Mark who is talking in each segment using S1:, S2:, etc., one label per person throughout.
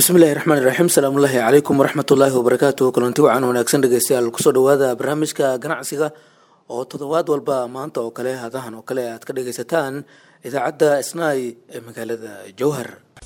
S1: bismillahi raxmaani raxiim salaamullaahi calaykum waraxmatullaahi wabarakaatuh kulanti wacan wanaagsan dhegeystayaal kusoo dhawaada barnaamijka ganacsiga oo toddobaad walba maanta oo kale hadahan oo kale aad ka dhageysataan idaacadda isnaay ee magaalada jowhar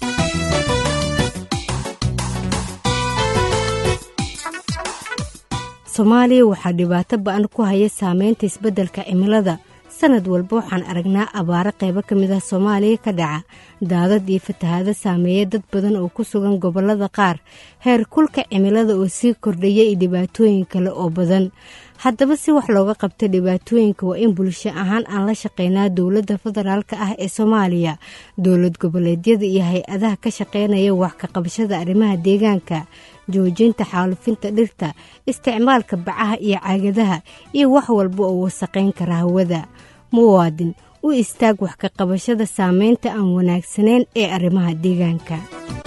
S2: soomaaliya waxaa dhibaato ba-an ku haya saameynta isbeddelka cimilada sanad walba waxaan aragnaa abaaro qaybo ka mid ah soomaaliya ka dhaca daadad iyo fatahaado saameeya dad badan oo ku sugan gobollada qaar heer kulka cimilada oo sii kordhaya iyo dhibaatooyin kale oo badan haddaba si wax looga qabta dhibaatooyinka waa in bulsho ahaan aan la shaqeynaa dowladda federaalka ah ee soomaaliya dowlad goboleedyada iyo hay-adaha ka shaqeynaya wax ka qabashada arrimaha deegaanka joojinta xaalufinta dhirta isticmaalka bacaha iyo caagadaha iyo wax walba oo wasaqayn kara hawada muwaadin u istaag wax ka qabashada saameynta aan wanaagsanayn ee arrimaha deegaanka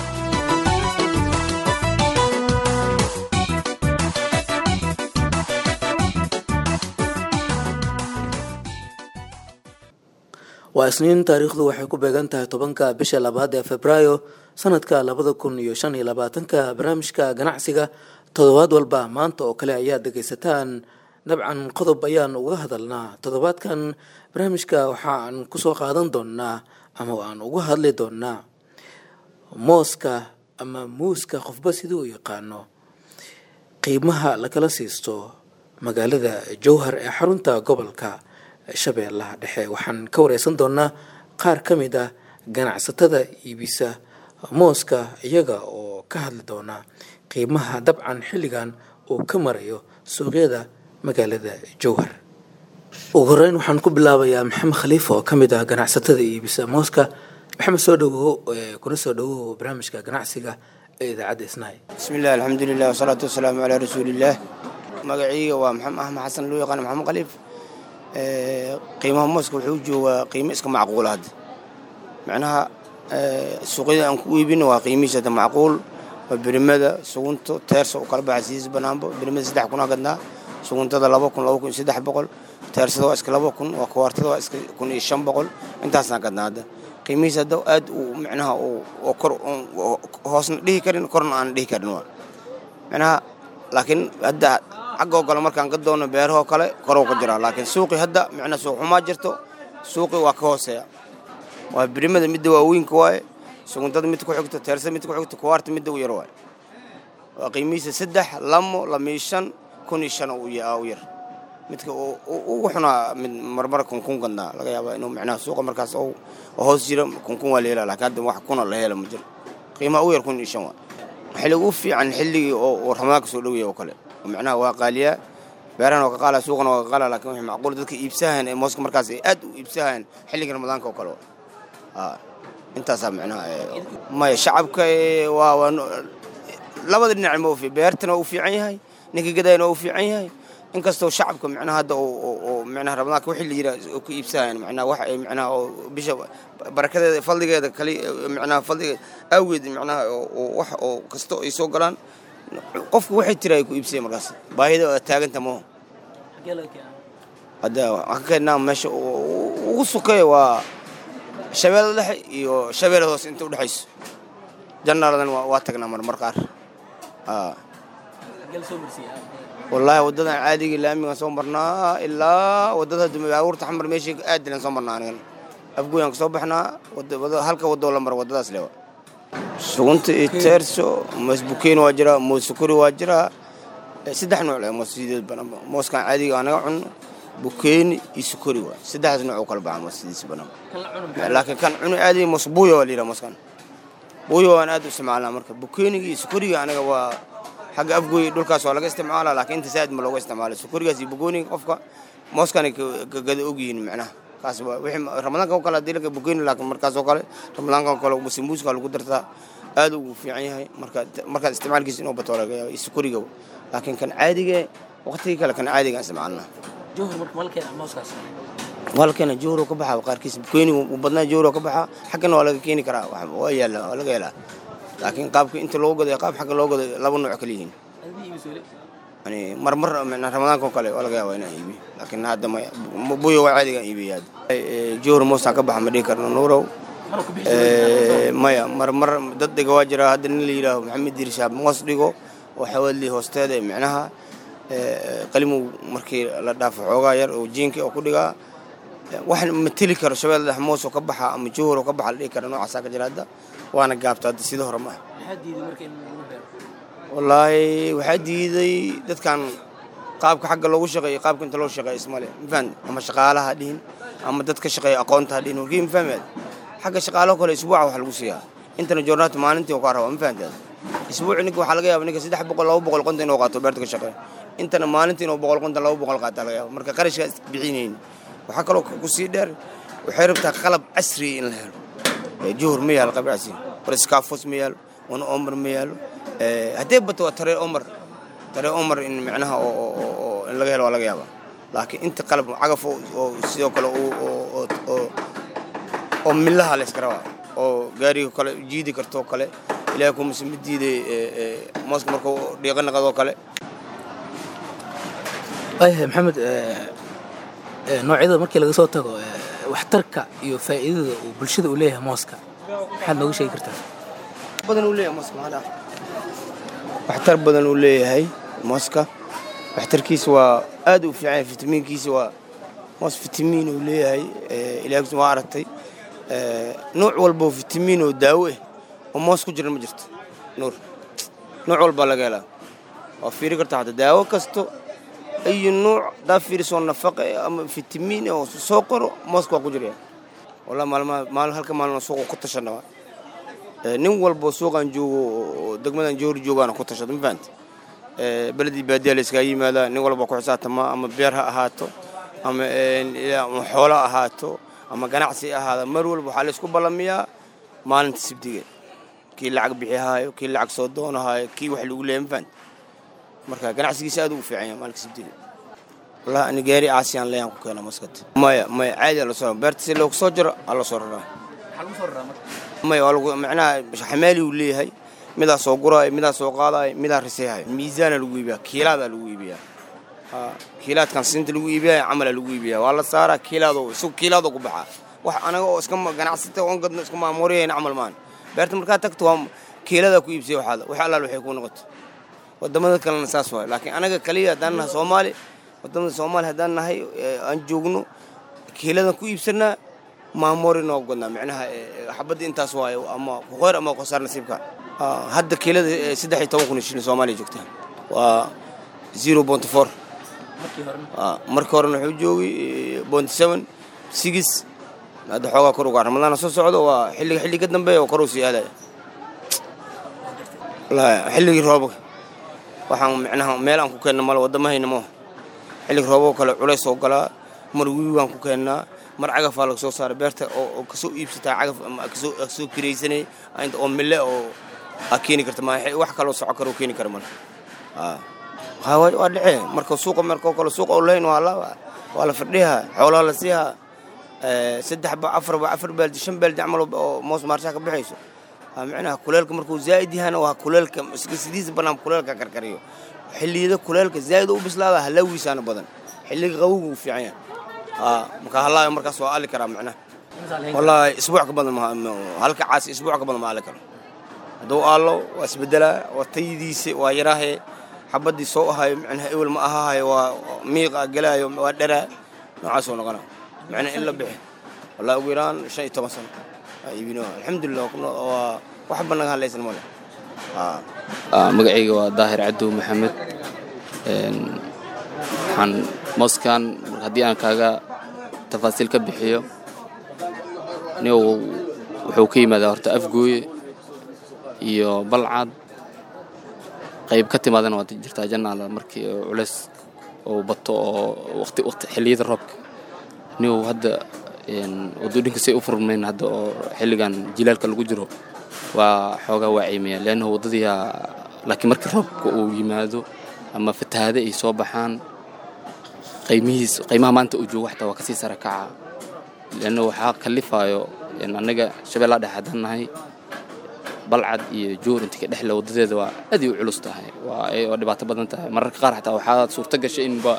S1: waa isniin taariikhdu waxay ku beegan tahay tobanka bisha labaad ee febraayo sanadka labada kun iyo shan iyo labaatanka barnaamijka ganacsiga toddobaad walba maanta oo kale ayaad dhegaysataan dabcan qodob ayaan uga hadalnaa toddobaadkan barnaamijka waxaan kusoo qaadan doonaa ama aan uga hadli doonaa mooska ama muuska qofba siduu u yaqaano qiimaha lakala siisto magaalada jowhar ee xarunta gobolka shabeellaha dhexe waxaan ka wareysan doonaa qaar ka mid ah ganacsatada iibisa mooska iyaga oo ka hadli doona qiimaha dabcan xilligan uu ka marayo suuqyada magaalada jowhar ugu horeyn waxaan ku bilaabayaa maxamed khaliif oo ka mid ah ganacsatada iibisa mooska maxamed soo dhawow kuna soo dhawow barnaamijka ganacsiga ee idaacadda isnaay
S3: bismillahi alxamdulilah wasalaatu wasalaamu calaa rasuulillaah magaciiga waa maxamed axmed xasan loo yaqaana maxamed khaliif qiimaha mooska wuxuu joogaa qiimo iska macquula hadda macnaha suuqyada aan ku iibino waa qiimihiisa hadda macquul waa berimada sugunto teersa u kala baxa sidiis banaanba berimada saddex kun aa gadnaa suguntada laba kun laba kun iyo saddex boqol teersada waa iska laba kun waa kuwaartada waa iska kun iyo shan boqol intaasaan gadnaa hadda qiimihiisa hadda aad uu macnaha oo kor hoosna dhihi karin korna aan dhihi karin waa macnaha laakiin hadda xaggoo kale markaan ka doonno beerahoo kale koroo ka jiraa laakiin suuqii hadda macnaa suuq xumaa jirto suuqii waa ka hooseeya waa birimada midda waaweynka waaye suguntada midda ku xigto teersada midda ku xigto kuwaarta midda u yar waaye waa qiimihiisa saddex lamo lamiyo shan kun iyo shan u yar midka ugu xunaa mid marmar kunkun gadnaa laga yaabaa inuu macnaha suuqa markaas oo hoos jira kunkun waa la helaa laakiin hadda wax kuna la hela ma jiro qiimaha ugu yar kun iyo shan waa xilliga u fiican xilligii oo ramadaanka soo dhowaya oo kale macnaha waa qaaliyaa beerahan waa ka qaala suuqana waa ka qaala lakin waxay macquul dadka iibsahayan ee mooska markaas ay aad u iibsahayan xilliga ramadaanka oo kale intaasaa macnaha maya shacabka waa waa labada dhinac ma ufi beertana waa u fiican yahay ninka gadayana waa u fiican yahay inkastoo shacabka macnaha hadda oo macnaha ramadaanka wixii la yira oo ku iibsahayan macnaha wax ay macnaha oo bisha barakadeeda fadligeeda kali macnaha fadligeeda awgeed macnaha oo wax oo kasto ay soo galaan qofku waxay tira ay ku iibsaya markaas baahida waa taaganta maho hadda waxaan ka keenaa meesha ugu sukeeya waa shabeellada dhexe iyo shabeellada hoose inta udhexayso jannaaladan waa tagnaa marmar qaar wallaahi waddadan caadiga laamigaan soo marnaa ilaa waddada baabuurta xamar meeshii aadilan soo marnaa anigan afgooyaan ka soo baxnaa halka waddoo la mara waddadaas lewa sugunta iyo teerso moos bukeyn waa jiraa moos sukuri waa jiraa saddex nooc le moos sideed banaan mooskan caadiga aa naga cunno bukeeni iyo sukuri waa saddexdaas nooc u kala baxa moos sidiis banaan laakiin kan cuno caadiga moos buuyo waa la yidhaha mooskan buuyo waan aad u isticmaalnaa marka bukeeniga iyo sukuriga aniga waa xagga afgooy dhulkaas waa laga isticmaalaa laakiin inta saad ma looga isticmaala sukurigaas iyo bugooniga qofka mooskani gada ogyihiin macnaha kaas waa wixii ramadaanka oo kale haddii laga bukeeni laakiin markaas oo kale ramadaanka oo kale sambuuska lagu dartaa aad ugu fiican yahay marka markaad isticmaalkiisa inuu bato laga yaaba sukuriga laakiin kan caadiga waqtigii kale kan caadiga isticmaalnaa walkeena jowro ka baxaa qaarkiis bukeenigu uu badnaa jowro ka baxaa xaggana waa laga keeni karaa waa yaala waa laga helaa laakiin qaabka inta loo goday qaab xagga loo goday laba nooc kala yihiin yani marmar ramadaanka oo kale waa laga yaabaa inaan iibiyo laakiin hadda buyo waa caadigaan iibiya hadda jowro moostaan ka baxa ma dhihi karno nuurow maya mar mar dad dhiga waa jira hadda nin la yidhaaho maxamed dirishaab moos dhigo oo xawaadli hoosteeda ee micnaha qalimow markii la dhaafo xoogaa yar oo jiinka oo ku dhigaa waxaan mateli karo shabeelle dhex moos oo ka baxa ama jowhar oo ka baxa la dhihi kara noocaasaa ka jira hadda waana gaabta hadda sida hore ma ah wallaahi waxaa diiday dadkan qaabka xagga loogu shaqeeyo qaabka inta loo shaqeeyo ismale mafahant ama shaqaalaha dhihin ama dad ka shaqeeya aqoonta ha dhihin warkii mafahmaad xagga shaqaalaha kale isbuuca wax lagu siiyaa intana joornaata maalintii oo kaa rabaa mafahantaad isbuuci ninka waxaa laga yaaba ninka saddex boqol laba boqol qonta inuu qaato beerta ka shaqeeyo intana maalintii inuu boqol qonta laba boqol qaataa laga yaaba marka qarashkaa is bixinayn waxaa kaloo ku sii dheer waxay rabtaa qalab casriya in la helo juhur ma yaalo qalab casri war iskaafos ma yaalo wana omar ma yaalo haddee bato waa taree omar taree omar in micnaha oo in laga helo waa laga yaabaa laakiin inta qalab cagaf oo sidoo kale oo millaha la iska rabaa oo gaariga kale jiidi kartoo kale ilahay kumase ma diiday mooska markuu dhiiqa naqadoo kale
S1: waayahay maxamed noocyada markii laga soo tago waxtarka iyo faa'iidada uu bulshada uu leeyahay mooska maxaad nooga sheegi kartaa
S3: badan uu leeyahay mooska maxaa waxtar badan uu leeyahay mooska waxtarkiisa waa aad u fiican yahay fitamiinkiisa waa moos fitamiin uu leeyahay ilahay waa aragtay nooc walba oo fitamiin oo daawo ah oo moos ku jira ma jirto nuur nooc walbaa laga helaa waa fiiri kartaa hadda daawo kasto ayu nuuc daa fiirisoo nafaqa ama fitamiin oo soo qoro mooska waa ku jiraya wallah maalmaha maalin halka maalin suuqa ku tashana nin walbo suuqan joogo oo degmadan joori joogaana ku tashada ma fahanta beledii baadiya la iskaga yimaadaa nin walba ku xisaabtama ama beer ha ahaato ama xoolo ha ahaato ama ganacsi ahaada mar walba waxaa la isku ballamiyaa maalinta sibdiga kii lacag bixihaayo kii lacag soo doonahaayo kii wax lagu leeya ma fahanta marka ganacsigiisa aad u fiican yahay maalinka sibdiga wallahi ani gaari caasiyaan leeyaan ku keena maskad maya maya caadi la soo beerta si loogu soo jiro aa la soo raraa maya waa lagu macnaha xamaali uu leeyahay midaa soo guraayo midaa soo qaadaayo midaa riseehayo miisaana lagu iibiyaa kiilaadaa lagu iibiyaa kiilaadkan sinta lagu iibiyayo camalaa lagu iibiyaa waa la saaraa kiilaadoo isagu kiilaadoo ku baxaa wax anaga oo iska ganacsata oon gadno iska maamuriyayna camal maan beerta markaa tagto waa kiiladaa ku iibsay waxaada wax allaal waxay kuu noqoto wadamada kalena saas waayo laakiin anaga kaliya haddaan nahay soomaali wadamada soomaali haddaan nahay aan joogno kiiladan ku iibsanaa maamori noo godnaa micnaha xabadda intaas waayo ama kuqeyr ama qosaar nasiibka hadda kiilada saddex iyo toban kun shilin soomaaliya joogtaa waa zero point four markii horena wuxuu joogay point seven six hadda xoogaa kor ugaa ramadaana soo socdo waa xilliga xilli ka dambeeya oo kor uu sii aadaya xilligii roobka waxaan micnaha meel aan ku keenna male wadamahayna moo xilliga rooboo kale culays oo galaa mar wiigaan ku keennaa mar cagafaa laga soo saara beerta oo kasoo iibsataa cagaf ama kasoo kiraysanay oo mille oo aa keeni karta ma wax kaloo soco karo keeni kara male waa dhece marka suuqa markoo kale suuqa oo leyn waa la waa la fadhiyaa xoolaha la siihaa saddex ba afar ba afar baaldi shan baaldi camal oo moos maarshaha ka baxayso micnaha kuleelka markuu zaa'id yahana waa kuleelka sidiisa bannaan kuleelka karkariyo xilliyada kuleelka zaa'id u bislaada halaawiisaana badan xilliga qawowga uu fiican yahay marka halaayo markaas waa ali karaa micnaha wallaahi isbuuc ka badan halka caasi isbuuc ka badan ma ali karo hadduu aallo waa isbedelaa waa tayadiisa waa yaraahe xabaddii soo ahayo micnaha ewel ma ahahayo waa miiqa gelaayo waa dharaa noocaasoo noqona micnaha in la bixi wallahi ugu yaraan shan iyo toban sano iibino alxamdulilah waa waxba naga hadlaysan male
S4: magacayga waa daahir cadow maxamed waxaan mooskan haddii aan kaaga tafaasiil ka bixiyo nin wuxuu ka yimaadaa horta afgooye iyo balcad qayb ka timaadana waa jirtaa janaala markii culays oo bato oo waqti waqti xilliyada roobka nin hadda wadooyinka say u furmayn hadda oo xilligan jilaalka lagu jiro waa xoogaa waa ciimaya leannahu waddadiia laakiin markii roobka uu yimaado ama fatahaade ay soo baxaan qaymihiis qaymaha maanta uu joogo xataa waa kasii sara kaca leanna waxaa kalifaayo annaga shabeellaa dhex haddaan nahay balcad iyo joor inta ka dhexle waddadeeda waa aad ay u culus tahay waa dhibaato badan tahay mararka qaar xataa waxaa suurto gashay inba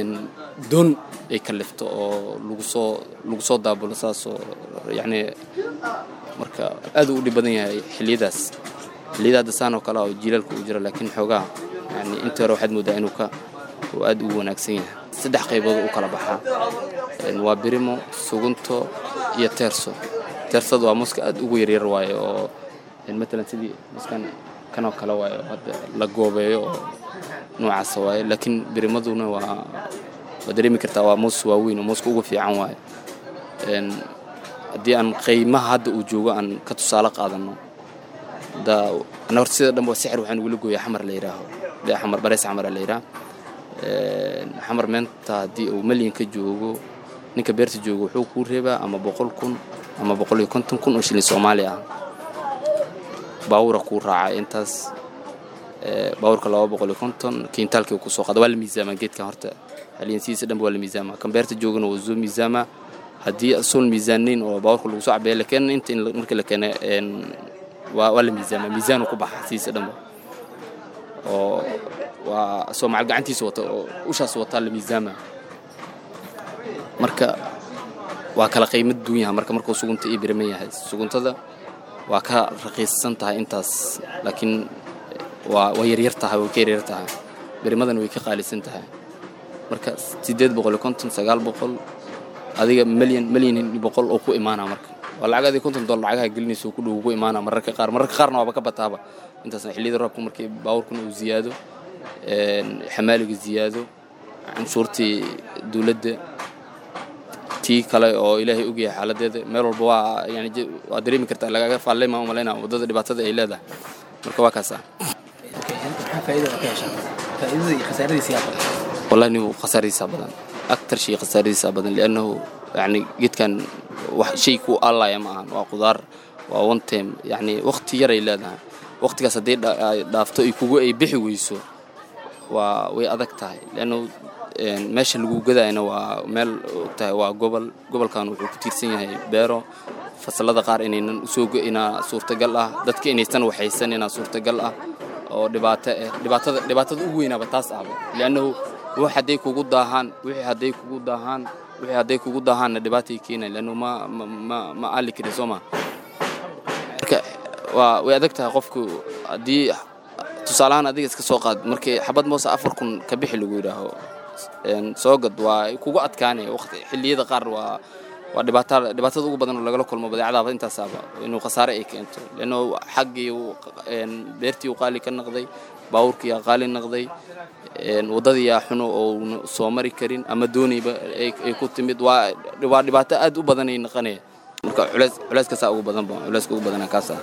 S4: doon ay kalifto oo lagu soo lagu soo daabulo saasoo yacni marka aad uu u dhib badan yahay xilliyadaas xilliyada hadda saan oo kale oo jiilaalka uu jiro laakiin xoogaa yani intii hore waxaad moodaa inuu ka uu aad ugu wanaagsan yahay saddex qaybood u kala baxaa waa birimo sugunto iyo teerso teersada waa muska aad ugu yaryar waaye oo matalan sidii muskan kanoo kale waaye oo hadda la goobeeyo oo noocaasa waaye laakiin birimaduna waa waa dareemi kartaa waa muus waaweyn oo muuska ugu fiican waaye haddii aan qiimaha hadda uu joogo aan ka tusaale qaadano da ana horta sida dhanba sixir waxaan ugula gooyaa xamar la yidhaaho dee xamar bareys xamara la yidhaah xamar meenta haddii uu malyan ka joogo ninka beerta joogo wuxuu kuu reebaa ama boqol kun ama boqol iyo konton kun oo shilin soomaali ah baawura kuu raacay intaas baawurka laba boqol iyo konton kiintaalkii kusoo qaada waa la miisaamaa geedkan horta xaliyansidiisa dhanba waa la miisaamaa kan beerta joogana waa soo miisaamaa haddii asoon miisaanayn oo baawurka lagu soo cabeeya la keena inta markii la keena waa waa la miisaamaa miisaanu ku baxa sidiisa dhanba oo waa soo macal gacantiisa wata oo ushaas wataa la miisaamaa marka waa kala qiimad duun yaha marka markuu sugunta ii biriman yahay suguntada waa ka raqiisan tahay intaas laakiin waa waa yaryar tahay way ka yaryar tahay birimadana way ka qaalisan tahay marka siddeed boqol iyo konton sagaal boqol adiga milyan milyan iyo boqol oo ku imaanaa marka waa lacag adiga konton dollar lacagaha gelinaysa ku dhow ku imaanaa mararka qaar mararka qaarna waaba ka bataaba intaasna xilliyada roobka markii baawurkuna uu ziyaado xamaaliga ziyaado canshuurtii dowladda tii kale oo ilaahay ogyahay xaaladeeda meel walba waa yani waa dareemi kartaa lagaga faallay maan umalaynaa waddada dhibaatada ay leedahay marka waa kaasa wallahi nigu khasaaradiisaa badan aktar shay khasaaradiisaa badan liannahu yani geedkan wax shay ku allaya ma ahan waa qudaar waa one time yani waqti yaray leedahay waqtigaas haddii dhaafto ay kugu ay bixi weyso waa way adag tahay liannahu meesha lagu gadayna waa meel ogtahay waa gobol gobolkan wuxuu ku tiirsan yahay beero fasalada qaar inaynan usoo inaa suurtagal ah dadka inaysan waxaysan inaa suurtagal ah oo dhibaato ah dhibaatada dhibaatada ugu weynaaba taas ahba liannahu wax hadday kugu daahaan wixii hadday kugu daahaan wixii hadday kugu daahaanna dhibaatay keenayan liannahu ma ma ma aali karin soo ma marka waa way adag tahay qofku haddii tusaalahaan adiga iska soo qaad markii xabad moose afar kun ka bixi lagu yidhaaho soo gad waa kugu adkaanaya waqti xilliyada qaar waa waa dhibaatada dhibaatada ugu badan oo lagala kulmo badeecadaaba intaasaaba inuu khasaare ay keento leanno xaggii beertii uu qaali ka naqday baawurkii yaa qaali naqday waddadii yaa xuno oo soo mari karin ama doonayba ay ku timid waa waa dhibaato aad u badan ay naqanaya marka culeys culeyskaasaa ugu badan ba culeyska ugu badana kaasa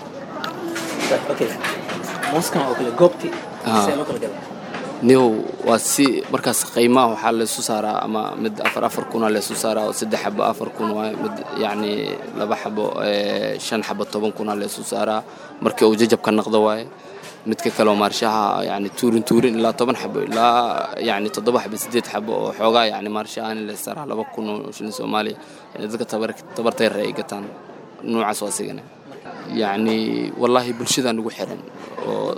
S4: nihow waa si markaas qiimaha waxaa laysu saaraa ama mid afar afar kuna laysu saaraa oo saddex xabo afar kun waaye mid yacni laba xabo shan xabo toban kuna laysu saaraa markii uu jajabka naqdo waaye midka kaleoo maarshaha yani tuurin tuurin ilaa toban xabo ilaa yani toddoba xabo sideed xabo oo xoogaa yani maarshahan la saaraa laba kun oo shilin soomaaliya yani dadka tabarta yar ay gataan noocaas waa asigana yacni wallaahi bulshada nagu xiran oo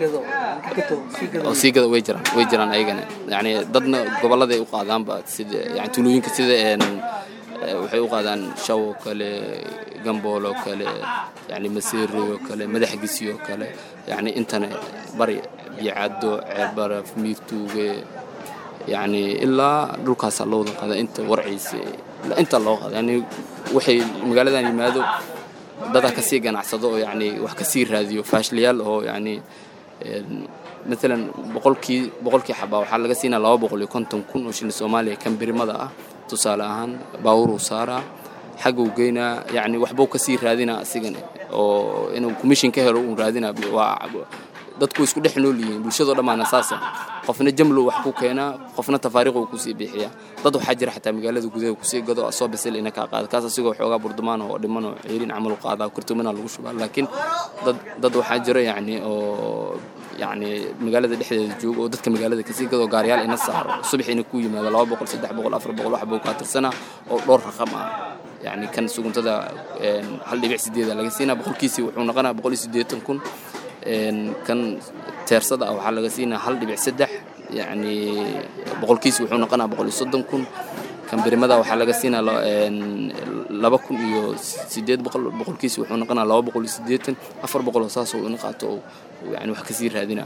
S4: oo sii gada way jiraan way jiraan ayagana yacni dadna gobolladay u qaadaanba sida yani tuulooyinka sida waxay u qaadaan shaw oo kale gambool oo kale yani maseeroy oo kale madaxgisi oo kale yani intana bari biyocaddo ceerbaraf miirtuuge yani ilaa dhulkaasaa loo wada qaada inta warciisa inta loo qaada yani waxay magaaladan yimaado dadaa kasii ganacsado oo yani wax kasii raadiyo faashliyaal oo yani maalan boqolkii boqolkii xabaa waxaa laga siinaa laba boqol iyo konton kun oo shilin soomaaliya kan birimada ah tusaale ahaan baawuruu saaraa xagguu geynaa yani waxbuu kasii raadinaa asigana oo inuu commission ka helo uun raadinaa waa dadku isku dhex nool yihiin bulshadoo dhammaana saasa qofna jamlow wax ku keenaa qofna tafaariiquu kusii bixiyaa dad waxaa jira xataa magaalada gudaha kusii gado soo bisil ina kaa qaada kaas asigoo xoogaa burdumaan oo dhiman oo ceerin camal u qaadaa kurtumana lagu shubaa laakiin dad dad waxaa jira yacni oo yacni magaalada dhexdeeda jooga oo dadka magaalada kasii gado gaariyaal ina saaro subax ina ku yimaado laba boqol saddex boqol afar boqol wax buu kaa tirsanaa oo dhowr raqam ah yacni kan suguntada hal dhibic sideeda laga siinaa boqolkiisii wuxuu noqonaa boqol iyo siddeetan kun kan teersada ah waxaa laga siinaa hal dhibic saddex yacni boqolkiisi wuxuu noqonaa boqol iyo soddon kun kan birimada waxaa laga siinaa laba kun iyo sideed boqol boqolkiisa wuxuu noqonaa laba boqol iyo siddeetan afar boqol oo saas oo ina qaato oo yani wax kasii raadina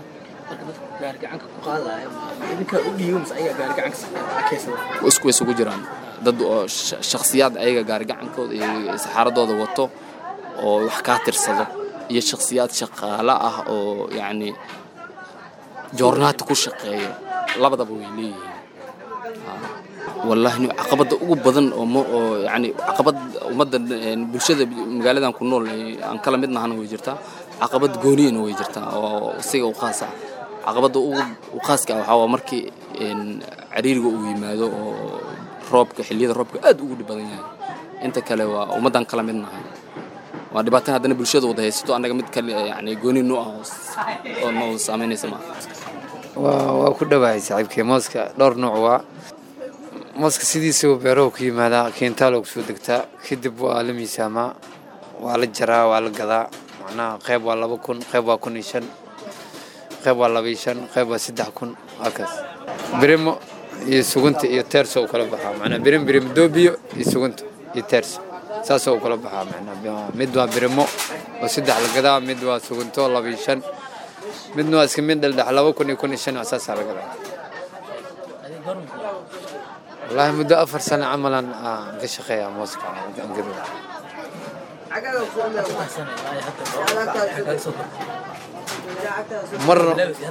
S4: isku isugu jiraan dad oo shakhsiyaad ayaga gaarigacankooda iyo saxaaradooda wato oo wax kaa tirsado iyo shakhsiyaad shaqaale ah oo yacni joornaata ku shaqeeyo labadaba way leeyihiin wallaahi caqabadda ugu badan oo oo yani caqabad ummadda bulshada magaaladan ku nool aan kala mid nahana way jirtaa caqabad gooniyana way jirtaa oo isiga u khaas ah caqabadda u khaaska ah waxaa waa markii cariiriga uu yimaado oo roobka xilliyada roobka aad ugu dhib badan yahay inta kale waa ummaddan kala mid nahay waa dhibaatan haddana bulshada wada haysato annaga mid kale yani gooni nu ah oo noo saamaynaysa maaha
S5: waa ku dhowahay saaxiibkii mooska dhowr nooc waa mooska sidiisaba beerahu ku yimaadaa keentaaloo kusoo degtaa kadib waa la miisaamaa waa la jaraa waa la gadaa macnaha qayb waa laba kun qayb waa kun iyo shan qayb waa laba iyo shan qayb waa saddex kun waa kaas birimo iyo sugunta iyo teerso u kala baxaa macnaa birim birim doobiyo iyo sugunta iyo teerso saasoo u kala baxaa macnaa mid waa birimo oo saddex la gadaa mid waa sugunto laba iyo shan midna waa iska mid dhaldhex laba kun iyo kun iyo shan saasaa la gadaa wallaahi muddo afar sano camalan aan ka shaqeeyaa mooska angado marna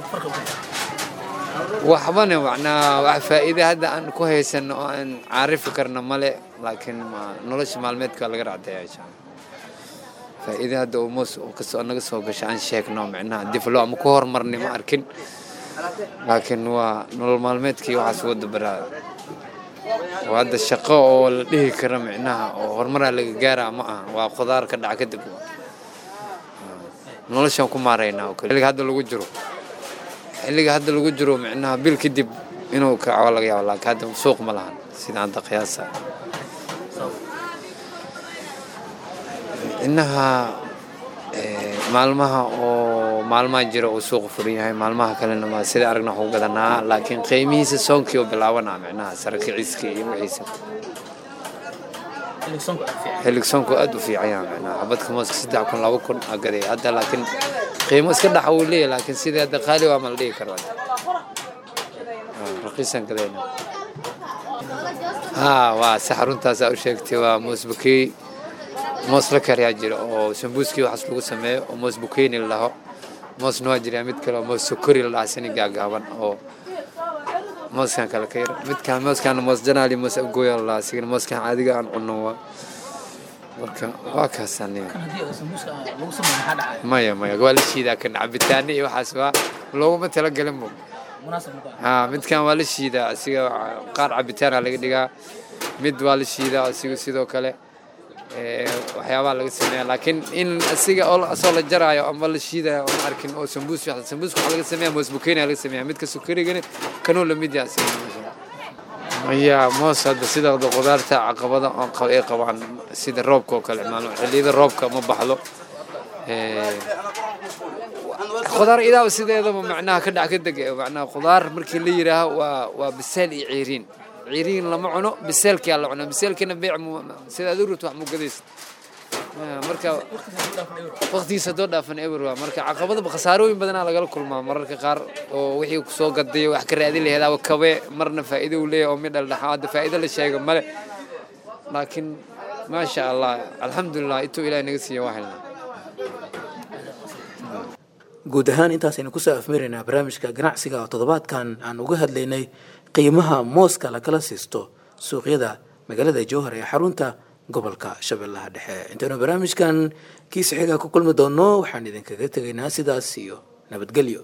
S5: waxbana macnaa wax faa'iide hadda aan ku haysan oo aan caarifi karna male laakiin nolosha maalmeedka laga racdaya insha allah faa'iide hadda uu moos kasoo naga soo gasha aan sheegno micnaha diflo ama ku hormarnay ma arkin laakiin waa nolol maalmeedkii waxaas wada baraa oo hadda shaqo oo la dhihi kara micnaha oo horumaraa laga gaaraa ma aha waa khudaar ka dhaca kadib noloshaan ku maaraynaa oo kale xilliga hadda lagu jiro xilliga hadda lagu jiro micnaha bil kadib inuu kaco laga yaabo laakiin hadda suuq ma lahan sida hadda qiyaasa innaha maalmaha oo maalmaha jira uu suuqa furan yahay maalmaha kalena ma sida aragna waxu gadanaa laakiin qiimihiisa soonkii oo bilaabanaa micnaha sarakiciiska iyo wixiisa xillig soonku aad u fiican yahay micnaha xabadka mooska saddex kun laba kun aa gaday hadda laakiin qiimo iska dhaxa wuu leeyahay laakiin sidii hadda qaali waa ma la dhihi karo raqiisan gadayna haa waa sax runtaasaa u sheegtay waa moos bukeey moos la kariyaa jira oo sambuuskii waxaas lagu sameeyo oo moos bukeyni la dhaho moosna waa jiraa mid kale oo moos sokori la dhaha sini gaagaaban oo mooskan kale ka yar midkaan mooskaan moos janaali moos abgooya la dhaha sigana mooskan caadiga aan cunno waa marka waa kaasaniya maya maya waa la shiidaa kan cabitaane iyo waxaas waa looguma talagelin bo haa midkan waa la shiidaa asiga qaar cabitaana laga dhigaa mid waa la shiidaa asiga sidoo kale waxyaabaha laga sameeya laakiin in asiga asoo la jaraayo ama la shiidayo oon arkin oo sambuus sambuuska waxaa laga sameeya moos bukeyna laga sameeya midka sukarigana kanuu lamid yahay asiga maya moos hadda sida qudaarta caqabada ay qabaan sida roobka oo kale maalmo xilliyada roobka ma baxdo qudaar idaaba sideedaba macnaha ka dhac ka deg macnaha qudaar markii la yidhaaho waa waa biseel iyo ciiriin ciiriin lama cuno biseelkiyaa la cunaa biseelkiina beec sida aad u rabto wax mu gadaysa marka waqtigiisa doo dhaafan eber waa marka caqabadaba khasaarooyin badanaa lagala kulmaa mararka qaar oo wixii kusoo gadayo wax ka raadin laheed aba kabe marna faa'iido uu leeyahay oo midhal dhaxa hadda faa'iido la sheega male laakiin maasha allah alxamdulilah intuu ilahay naga siiya waa helnaa
S1: guud ahaan intaasaynu kusoo afmaraynaa barnaamijka ganacsiga oo toddobaadkan aan uga hadlaynay qiimaha mooska lakala siisto suuqyada magaalada jowhar ee xarunta gobolka shabeellaha dhexe intaynu barnaamijkan kiisa xigaa ku kulmi doonno waxaan idinkaga tegaynaa sidaas iyo nabadgelyo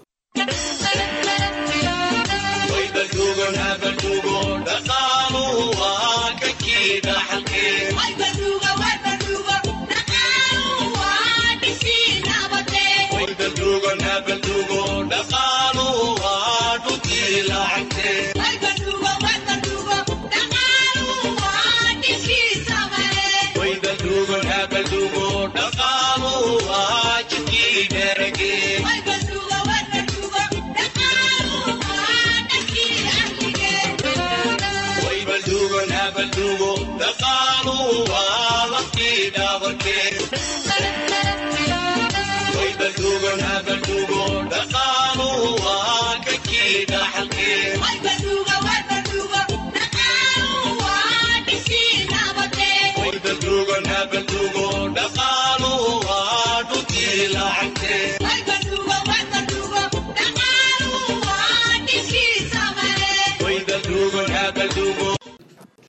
S6: Dhaqaaluhu waa